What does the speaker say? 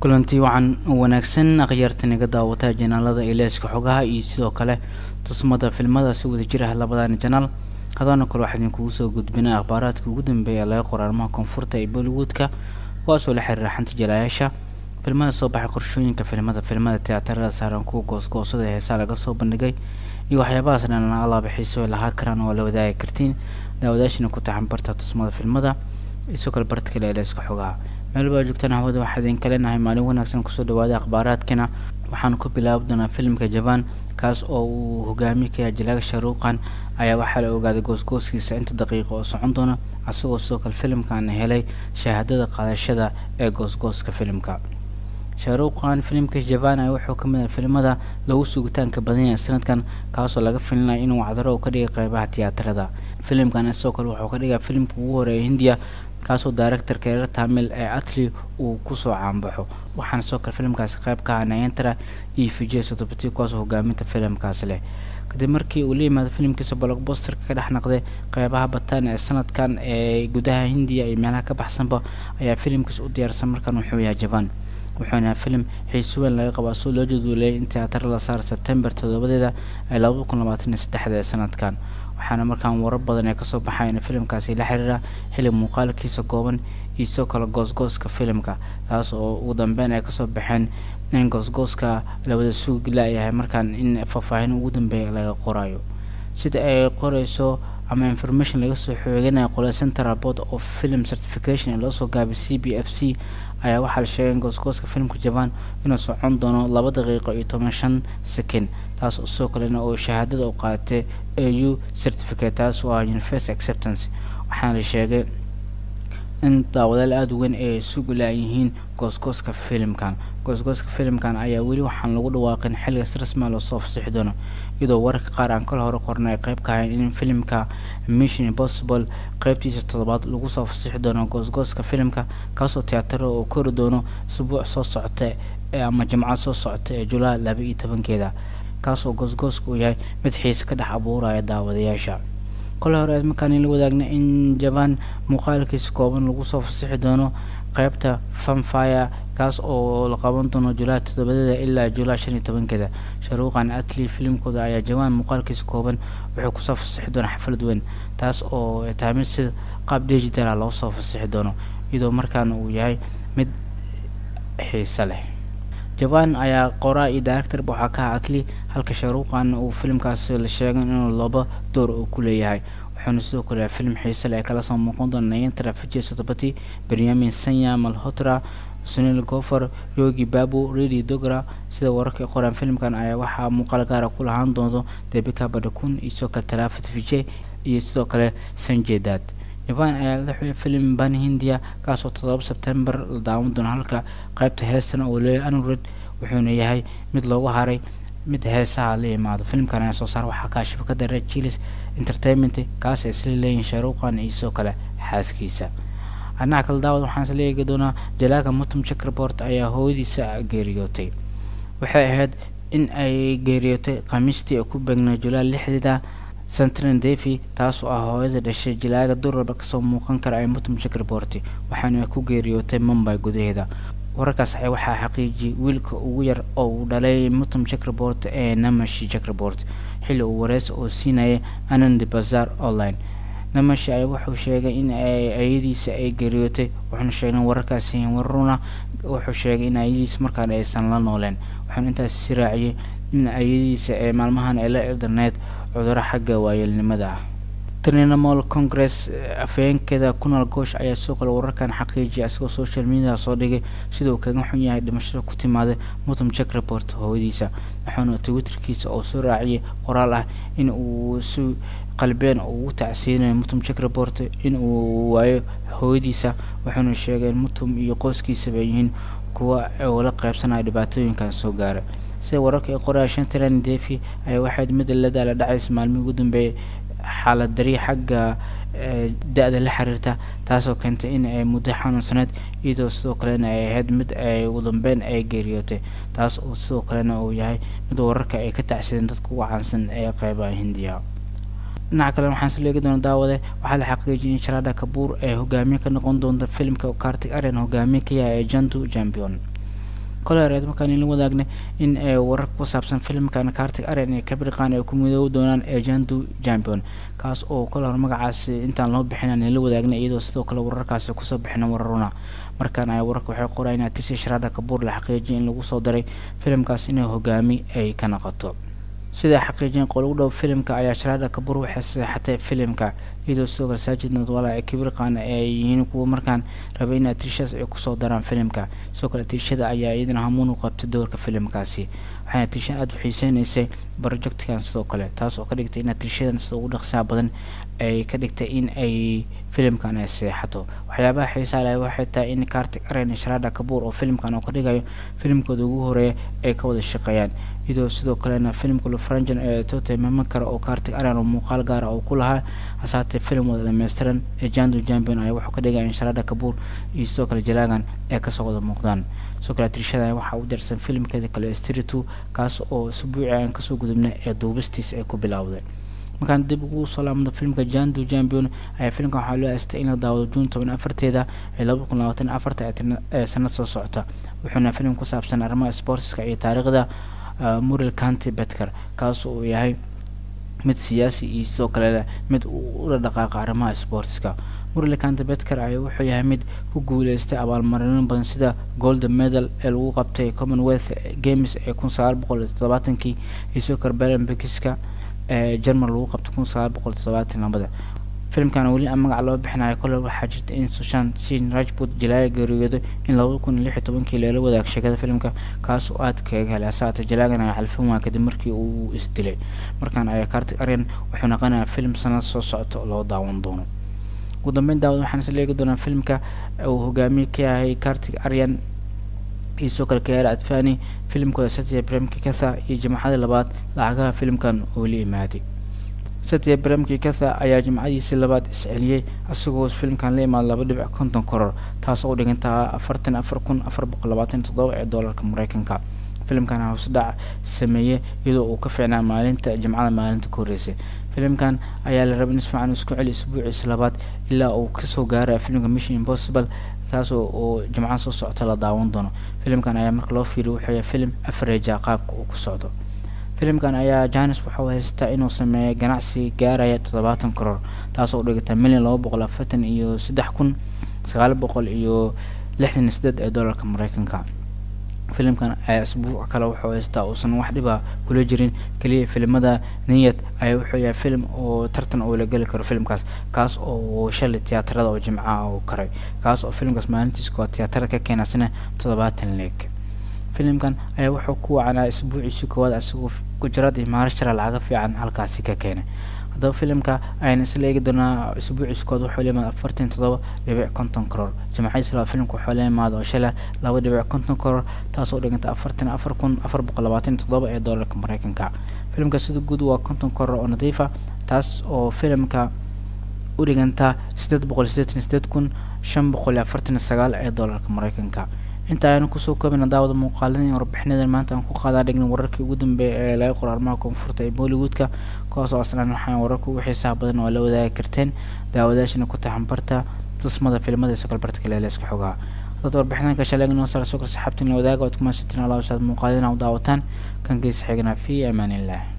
kulantii wacan wanaagsan akhyaarta naga daawata janaalada ileeska xogaha iyo sidoo kale tusmada filmada si wada jir ah labadan janaal hadaana kale waxaa idinkugu soo gudbinay akhbaaraadka ugu dambeeya laga qora arrimaha koonfurta ee bollywoodka kuwaasoo la xiriira xanta jalaayaasha filmada soo baxay qorshooyinka filmada filmada tiyaatarada saaran kuwa goosgoosada ee heesaa laga soo bandhigay iyo waxyaabahaas dhan alaaba xiiso lahaa karaan oo la wadaagi kartiin daawadaashina ku taxan barta tusmada filmada isoo kale barta kale ileeska xogaha meel baa joogtaan hawada waxaa idinka leenahay maalin wanaagsan kusoo dhawaada akhbaaraadkana waxaan ku bilaabi doonaa filimka jaban kaas oo uu hogaamiye ka yahay jalaaga sharuuqan ayaa waxaa la ogaaday goosgooskiisa inta daqiiqa oo socon doona isagoo sidoo kale filimkan helay shahaadada qaadashada ee goosgooska filimka shaaruuqan filimka jaban ayaa wuxuu ka mid ah filimada lagu sugitaanka badan yahay sanadkan kaasoo laga filinaya inuu wacdaro ka dhigay qeybaha tiyaatarada filimkan sidoo kale wuxuu ka dhigaa filimka ugu horeeya hindiya kaasoo directorka reer tamil ee atli uu kusoo caanbaxo waxaana sidoo kale filimkaasi qeyb ka ah nayantara iyo vijay sotobati kuwaasoo hogaaminta filimkaasi leh kadib markii uu la yimaado filimkiisa blockbusterka ka dhex naqday qeybaha bataan ee sanadkan ee gudaha hindiya iyo meelaha ka baxsanba ayaa filimkiisa u diyaarsan markan wuxuu yahay jaban wuxuuna yahay filim xiiso weyn laga qaba soo loo jaduuleyay in tiyaatar la saara sebtembar toddobadeeda ee labada kun labaatan iyo saddexda ee sanadkan waxaana markaan warar badan ee kasoo baxayn filimkaasi la xiriira xili muuqaalkiisa kooban iyo sidoo kale goosgooska filimka taas oo ugu dambeyn ay kasoo baxeen in goosgooska lawada suugi la-yahay markaan in faahfaahin ugu dambeeya laga qorayo sida ay qoreyso ama information laga soo xooganaya qole central board of film certification ee loosoo gaabay c b f c ayaa waxaa la sheegay in goosgooska filimka jaban inuu socon doono laba daqiiqo iyo toban shan second taas oo sidoo kalena oo shahaadada u qaadatay a u certificate taas oo ah universal acceptance waxaana la sheegay in daawadaal aada u weyn ay sugu laayihiin goosgooska filimkan goosgooska filimkan ayaa weli waxaan lagu dhawaaqin xilligaas rasmia loosoo fasixi doono iyadoo wararka qaar aan kala hore qornay ay qeyb ka ahayn in filimka mission impossible qeybtiisa toddobaad lagu soo fasixi doono goosgooska filimka kaasoo tiyaataro oo kori doono isbuuc soo socota ama jimcad soo socota ee julaay laba iyo tobankeeda kaasoo goosgooska uu yahay mid xiise ka dhex abuuraya daawadayaasha kole hore markaan la wadaagna in jaban muuqaalkiisa kooban lagu soo fasixi doono qeybta fanfire kaas oo la qaban doono julaay toddobadeeda ilaa julaay shan iyo tobankeeda sharuuqan atli filimkooda ayaa jawaan muuqaalkiisa kooban wuxuu kusoo fasixi doona xaflad weyn taas oo tahay mid sida qaab digitala loo soo fasixi doono iyadoo markaana uu yahay mid xiise leh jaban ayaa qoraa iyo directorba waxaa ka ah atli halka sharuuqan uu filimkaasi la sheegay inuu laba door uu ku leeyahay wuxuuna sidoo kale filim xiise leh ee kala soo muuqan doona nayantara vijay sotobati benyamin sanya malhotra sunil gofer yogi babu redi dogra sida wararka qoraan filimkan ayaa waxaa muuqaal gaara ku lahaan doonto debika badakun iyo sidoo kale talafat vijay iyo sidoo kale sanjay dad jaban ayaa la xuyay filim ban hindiya kaasoo toddoba sebtembar la daawan doono halka qeybta heestan oo leeyahay anured wuxuuna yahay mid loogu haray mid heesaha la yimaado filimkan ayaa soo saar waxaa kaa shabakada red chilis entertainment kaas ay isla leeyihin shaaruuqan iyo sidoo kale xaaskiisa dhinaca kale daawad waxaan isla eegi doonaa jalaaga mutum checkerport ayaa hooyadiisa geeriyootay waxay ahayd in ay geeriyootay khamiistii oo ku beegnay julaay lixdeeda centran devi taas oo ah hooyada dhashay jalaaga duralba kasoo muuqan kara ee mutum checkerport waxaana ku geeriyootay mumbay gudaheeda wararkaas waxaa xaqiijiyay wiilka ugu yar oo uu dhalay mutum checkerport ee namashi checkerport xilli uu wareys oo siinayay anandi bazar online namashi ayaa wuxuu sheegay in ayadiisa ay geeriyootay wuxuuna sheegay wararkaasi waruna wuxuu sheegay in ayadiisa markaan aysan la nooleen wuxuuna intaas si raaciyay in ayadiisa ee maalmahan ay la ildarneyd cuduro xagga waayeelnimada ah trinamol congress afhayeenkeeda kunal goosh ayaa sidoo kale wararkan xaqiijiyay isagoo social media soo dhigay sida uu kaga xun yahay dhimashada ku timaaday mutum jack report hooyadiisa wuxuuna twitterkiisa oo soo raaciyay qoraal ah in uu si qalbeen ugu tacsiinayo mutum jack report in uu waayo hooyadiisa wuxuuna sheegay in mutum iyo qoyskiisaba yihiin kuwa oo la qaybsanaya dhibaatooyinkan soo gaaray sida wararka ay qoraya shantaran devi ayaa waxayd mid la daala dhacaysa maalmihii ugu dambeeyay xaalad dari xagga da-da la xiriirta taasoo keentay in ay muddo xanuunsaneyd iyadoo sidoo kalena ay ahayd mid ay ugu dambeyn ay geeriyootay taas oo sidoo kalena uu yahay mid wararka ay ka tacsideen dadka ugu caansan ee qeybaha hindiya dhinaca kale waxaan isla eegi doona daawade waxaa la xaqiijiyay in sharada kabuur ee hogaamiye ka noqon doonta filimka kartig aryan hogaamiye ka yahay ee jantu champion kole horeed markaan la wadaagnay in warar ku saabsan filimkan cartig aren iyo kabriqan ay ku midoobi doonaan ejandu champion kaas oo kole hore magacaasi intaan loo bixin aan la wadaagnay iyadoo sidoo kale wararkaasi kusoo bixina wararuna markaan ay wararka waxay qorayaan tirsi sharada kabuur la xaqiijiyay in lagu soo daray filimkaas inay hogaami ay ka noqoto sidaa xaqiijiyeen qolugu dhow filimka ayaa sharada kabuur waxay saxatay filimka iyadoo sidoo kale saajid nadwala ee kibirqan ay yihiin kuwa markaan rabay in atrishadaas ay kusoo daraan filimka sidoo kale atrishada ayaa iyadana hamuun u qabtay doorka filimkaasi waxayna atrishada aada u xiiseynaysay projectkan sidoo kale taas oo ka dhigtay in atrishadan sida ugu dhaqsaha badan ay ka dhigtay in ay filimkan ay seexato waxyaabaha xiisaa leh waxay tahay in cartig aren sharada kabuur oo filimkan oo ka dhigayo filimkooda ugu horeeya ay ka wada shaqeeyaan iyadoo sidoo kalena filimka lufrangen ee tote maman kara oo cartig aren oo muuqaal gaara oo ku lahaa hasaatee filim wada dhameystiran ee jando champion ayaa wuxuu ka dhigaya in sharada kabuur iyo sidoo kale jalaagan ay kasoo wada muuqdaan sidoo kale atrishada waxaa u darsan filimkeeda kale stiritu kaas oo isbuuci aan kasoo gudubnay ee duubistiis ay ku bilowday markaan dib ugu soo laamado filimka jando champion ayaa filimkan waxaa loo aastay in la daawado juun toban afarteeda ee laba kun labaatan afarta ee sanad soo socota wuxuuna filim ku saabsan arrimaha sportska iyo taariikhda mural county betker kaas uu yahay mid siyaasi iyo sidoo kale mid ula dhaqaaqa arrimaha sportska mural county betker ayaa wuxuu yahay mid ku guuleystay abaalmarino badan sida gold medal ee lagu qabtay commonwealth games ee kun sagaal boqol todobaatankii iyo sidoo kale belenbekiska ee german lagu qabtay kun sagaal boqol todobaatan labada filimkan weli aan magac loo bixinayo kole waxaa jirta in sushan sin rajput jalaaya geeriyooday in laba kun iyo lix iyo tobankii leela wadaag sheekada filimka kaas oo aada kaga helay asaata jalaagan ayaa xalfin waa kadib markii uu isdilay markaan ayaa cartig aryan wuxuu naqanayaa filim sanad soo socota oo loo daawan doono ugu dambeyn daawad waxaan isla eegi doonaa filimka uu hogaamiye ka yahay cartig aryan iyo sidoo kale kayaara adfani filimkooda satya bremki katha iyo jimcadii labaad lacagaha filimkan oo la imaaday satya bremki katha ayaa jimcadiisii labaad isceliyey isagoo filimkan la imaada laba dhibic konton koror taas oo u dhigantaa afartan afar kun afar boqol labaatan toddoba ee doolarka mareykanka filimkan hoosdhac sameeyey iyadoo uu ka fiicnaa maalinta jimcada maalinta ka horreysay filimkan ayaa la rabay in isfiican isku celi isbuuciisa labaad ilaa uu kasoo gaaraya filimka mission impossible kaas oo jimcada soo socota la daawan doono filimkan ayaa marka loo fiiriyo wuxuu yahay filim afareja qaabka uu ku socdo filimkan ayaa janis wuxuu haystaa inuu sameeyo ganacsi gaaraya toddobaatan koror taas oo dhigata milyan laba boqol afartan iyo saddex kun sagaal boqol iyo lixdan iyo sideed ee doolarka mareykanka filimkan ayaa isbuuc kale wuxuu haystaa uusan wax dhiba kula jirin keliya filimada niyad ayaa wuxuu yahay filim oo tartan oo la geli karo filimkaas kaas oo shalay tiyaatarada oo jimcaha uu karay kaas oo filimkaas maalintiis koo tiyaatarada ka keenasana toddobaatan leeg filimkan ayaa wuxuu ku wacanaa isbuuciisii koowaad isagoo gujarad iyo maharashara lacaga fiican halkaasi ka keenay haddaba filimka ayaan isla eegi doonaa isbuuciis koowaad wuxuu leemaada afartan toddoba dhibic konton koror jimcadiis laba filimka wuxuu leemaada oo shala laba dhibic konton koror taasoo dhiganta afartan afar kun afar boqol labaatan toddoba ee doolarka mareykanka filimka sida guud waa konton koror oo nadiifa taas oo filimka u dhiganta sideed boqol sideetan sideed kun shan boqol iyo afartan sagaal ee doolarka mareykanka inta aynu kusoo koobina daawada muuqaalada iyo warbixinadan maanta aan ku qaadaa dhigna wararkii ugu dambeeya ee laga qoro arrimaha koonfurta ee bollywoodka kuwaas oo aslan waxaan wararka ugu xiisaha badan oo la wadaagi karteen daawadaashana ku taxanbarta tusmada filimada isoo kale barta kale leeska xogaa dad warbixinanka shaleeg noo saara soo kor saxaabtiin la wadaaga ood kuma sitin alaa saad muuqaalina u daawataan kan geesa xigna fi amaan illah